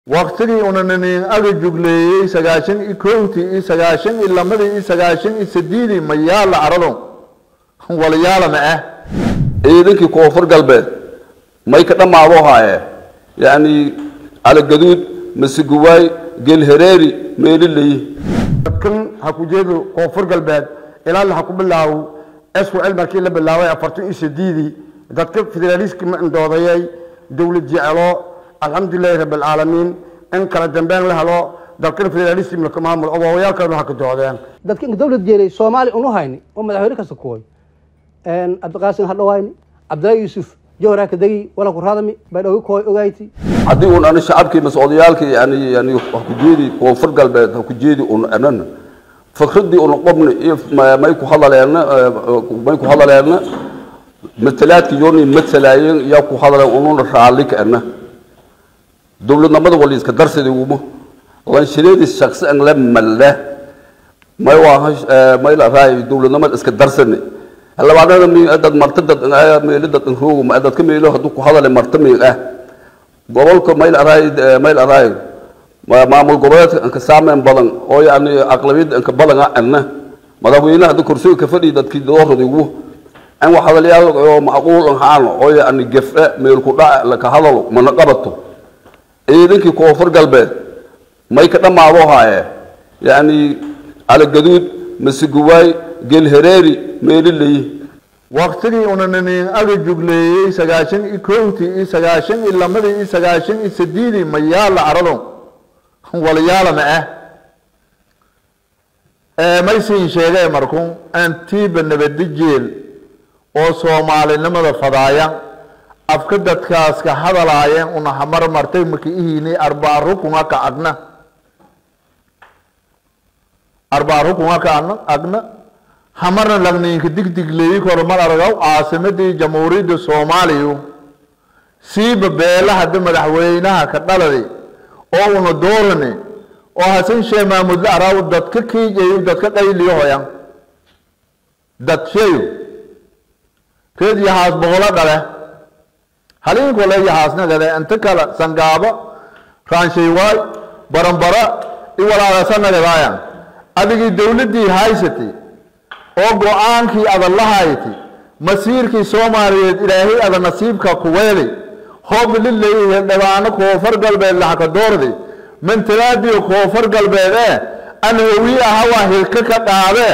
waktigii unanin aga jugleeyey sagaashan iyo kowtii iyo sagaashan iyo lamadii iyo sagaashan iyo sideedii mayaala carado walayaalana ah ciidankii koonfur galbeed may ka dhammaado haaye yacni calagaduud masiguwaay gelhareeri meeliley dadkan ha ku jeedo koonfur galbeed ilaa ha ku bilaawo swcl markii la bilaabay afartan iyo sideedii dadka federaaliski ma indoodayay dowlad jecelo alxamdulilahi rabi alcaalamiin in kala dambeyn la helo dalkan federalism laka maamul odaayaalkan ha ka doodeen dadka inka dawlad jeelay soomaali unu hayni oo madaxweyne kasta kuway cabdiqaasim hadhawayni cabdillaahi yuusuf jawhar ka degi wala ku raadami baydhowgi kuway ogayti haddii un ani shacabkii mas odayaalkii yani yani ha ku jeedi koonfur galbeed ha ku jeedi un anan fikradii una qobni iyo may ku hadaleena may ku hadaleena matalaadki yooni matalaayeen yaa ku hadaleen ununa raalli kaana dowladnimada wali iska darsadii uma lanshireedi shaksi an la malla may waa may la raay dowladnimada iska darsani labaadana mi dad marta dad meelo dad roogo ma dadka meelo haduu ku hadale marta meel ah gobolka may la raay may la raay maamul goboleedka ka saameyn badan oo yani aqlabiyada ka badan ana madaxweynaha hadda kursiga ka fadhiya dadkii doorada ugu an wax hadalyaal oo macquul ahaan oo yani gefe meel ku dhac la ka hadalo mana qabato ciidankii koonfur galbeed may ka dhammaado haaye yacni calagaduud masiguwaay gelhareeri meeliley waktigii unanin aga jugleeyey sagaashan iyo kowtii iyo sagaashan iyo lamadii iyo sagaashan iyo sideedii mayaala carado walayaalana ah maysiin sheegay markun antiiba nabadi jeel oo soomaalinimada fadaaya afka dadkaas ka hadalaayeen una hamar martay makiihiini arbaa rukunga ka agna arbaa rukunga ka agna hamarna lagniinka digdigleeyi kormar aragaw caasimadii jamhuuriyadda soomaaliya siiba beela hadda madaxweynaha ka dhaladi oo una doorani oo hasan shee maamudle araaw dadka kiijayo dadka qayliyo hoyan dad sheeyo keed yahaas boqolo dhale haliinkole yahaasnagade inta kale sangaabo raanshaywaay baranbara i walaalasanagadaayan adigii dowladdii haysatay oo go-aankii adan la haytay masiirkii soomaaliyeed ilaahay ada nasiibka kuweeli hoob lileeyahay dhabaano koonfur galbeed laxaka doorday mantalaadiyo koonfur galbeed ee an hawi aha waa hilka ka dhaadee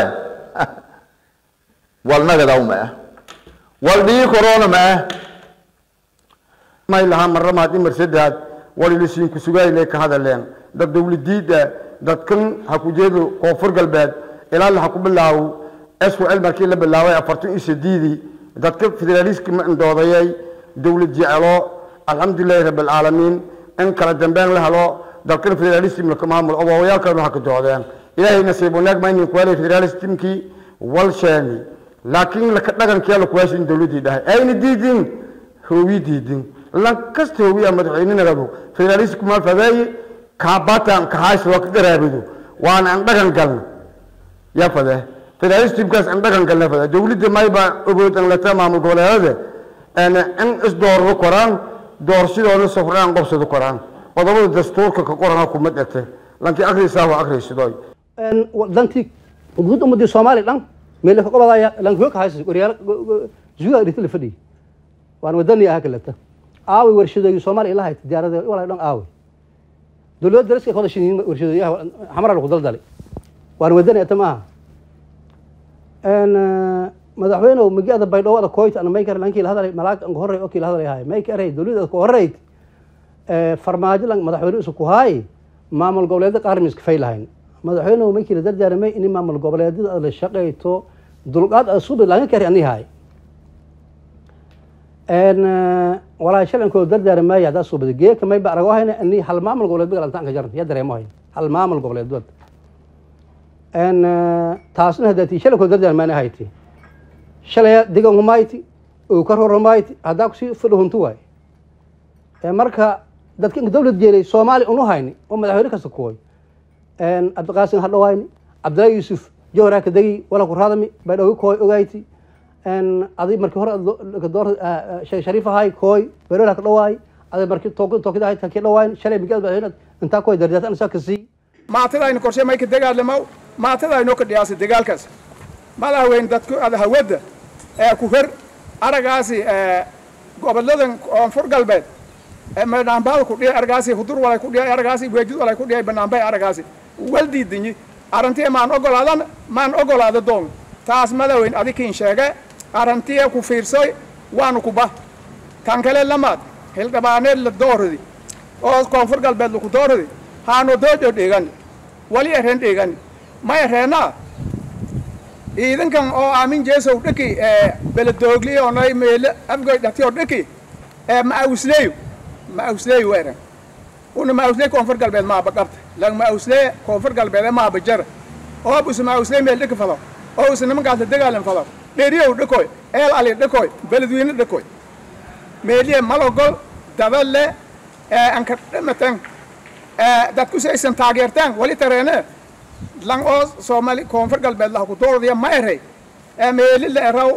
walnagadaw ma ah wal dhii korona ma ah may lahaa maramaad imar saddeaad walilisiin ku sugayle ka hadaleen dad dowladiida dadkan ha ku jeedo koonfur galbeed ilaa ha ku bilaawo swcl markii la bilaabay afartan iyo sideedii dadka federaliski ma indoodayay dowlad jecelo alxamdulilahi rabi alcaalamiin in kala dambeyn la helo dalkan federalism laka maamul odaayaalkan ha ka doodeen ilaahay nasiib wanaag maynin kuwaalay federalismkii wal sheeni laakiin laka dhagankee lakuwaashin dowladii dhahay ayna diidin hoowi diidin lan kasta hoowiya madaxweynenagadu federalisku ma fadeeye kaabatan kahaysoo ka garaabido waana an dhagan galna yaa fadee federalismkaas an dhagan galna fadee dowladda mayba ogood an lata maamul goboleedade in isdoorado koraan doorashadoona safraan qobsado koraan qodobada dastuurka ka qorana kuma dhegte lankii akrisaa waa akrisidoy dantii guud ummadii soomaali dhan meel ka qobadaya lankiyo ka haysa waryaal zuga dhigta la fadhiy waan wadani aha kalata aaway warshadooyi soomaaliya ila hayta diyaarada walaa dhan aaway dowladda daraska ka wada shiniin warshadooyaha xamara lagu daldalay waan wadani ata maaha madaxweynew magiada baydhowada koyta ana maykar lankii la hadalay malaag anka horey oo kii la hadalay haay maykaray dowladda ku horeyd farmaajo lan madaxweyne isu ku haay maamul goboleedda qaarmi iska fay lahayn madaxweynew maykii la dardaaramay in maamul goboleedyada aad la shaqayto dulqaad aad subi laga kari ani haay walaa shalankoo dardaaramaay haddaa soo bada geeka mayba arago hayna ani hal maamul goboleed bagal antaan ka jaran ya dareemo hayn hal maamul goboleed bad taasna haddaati shalankoo dardaarmaana hayti shalaya digan humayti oo ka roromayti haddaa kusii fadhahuntu waay marka dadka inka dawlad jeelay soomaali unu hayni oo madaxweyne kasta kuway cabdiqaasim hadhawayni cabdillaahi yuusuf jawhar ka degi wala ku raadami baydhowgi kuway ogayti adi markii hore sheekh shariif ahay kooy berola ka dhawaay ada markii took tookida haytan kii dhawaayn shalay migaad baa intaa ku dardaartan isaa ka sii maatidaynu qorshe may ka dagaalamaw maatidaynoo ka dhiyaasay dagaalkaas madaxweyne dadku ada hawadda ee ku hor aragaasi gobolladan koonfur galbeed banaanbaada ku dhiyay aragaasi hudur walay ku dhiyay aragaasi weejid walay ku dhiyay banaanbay aragaasi wal diidinyi arrintii maan ogolaadan maan ogolaada doon taas madaxweyne adikiin sheege arrintii ku fiirsoy waanu ku bah tan kale lamaad hildhibaaneed la dooridi oo koonfur galbeed laku dooridi haano doojo dhigani wali ereen dhigani ma ereenaa ciidankan oo aamin jeesow dhaki beledoogli onay meele afgoy dhatiyo dhaki ma'awsleeyo ma'awsleeyo wa eren una ma'awslee koonfur galbeed maaba qabta lang ma'awslee koonfur galbeed maaba jara oo busa ma'awslee meel dhaki fado oo usa nimankaas la dagaalan fado dheriyow dhakoy eel ali dhakoy beledweyne dhakoy meeliye malogol dadalle anka dhamaten dadku si aysan taageertaan wali tareene lang oo soomali koonfur galbeed laha ku dooradiya ma erey meeli la eraw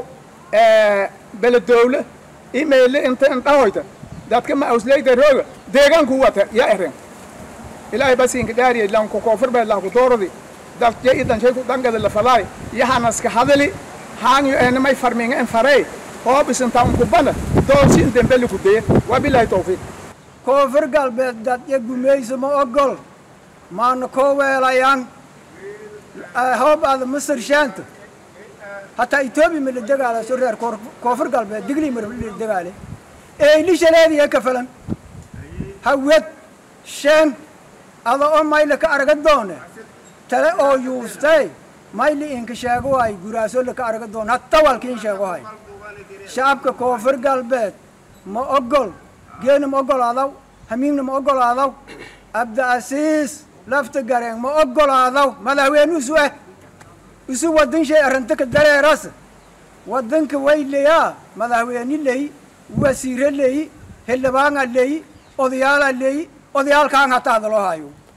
beledowle i meeli inta indhahoyta dadka ma awsleyda rooga deegaanku wata ya eren ilaahay basinka dhaariye lanku koonfur beed laha ku dooradi dadje i danshay ku dangada la falaay yahanaska hadali haangyo enamay farminga en farey oo bisinta unkubana doorsin dembeli ku deye wabilaahi tawfiiq koonfur galbeed dadya gumayso ma ogol maana koo weelayaan hoob aada masar shaanta hataa etoobiya ma la degaala so reer koonfur galbeed digli mar la degaale eylishaleediya ka falan hawed shen ada oo mayla ka arga doone tale oo yuustay mayli inka sheego waay guraaso laka arga doone hatta walkiin sheego hay shacabka koonfur galbeed ma ogol geena ma ogolaadaw hamiimna ma ogolaadaw abdiasiis lafta gareen ma ogolaadaw madaxweyne isu eh isu waddan shay arrinta ka dareeras waddanka way leyaa madaxweyne leyi wasiire leyi xildhibaana leyi odayaala leyi odayaalkaan hataa hadaloo hayo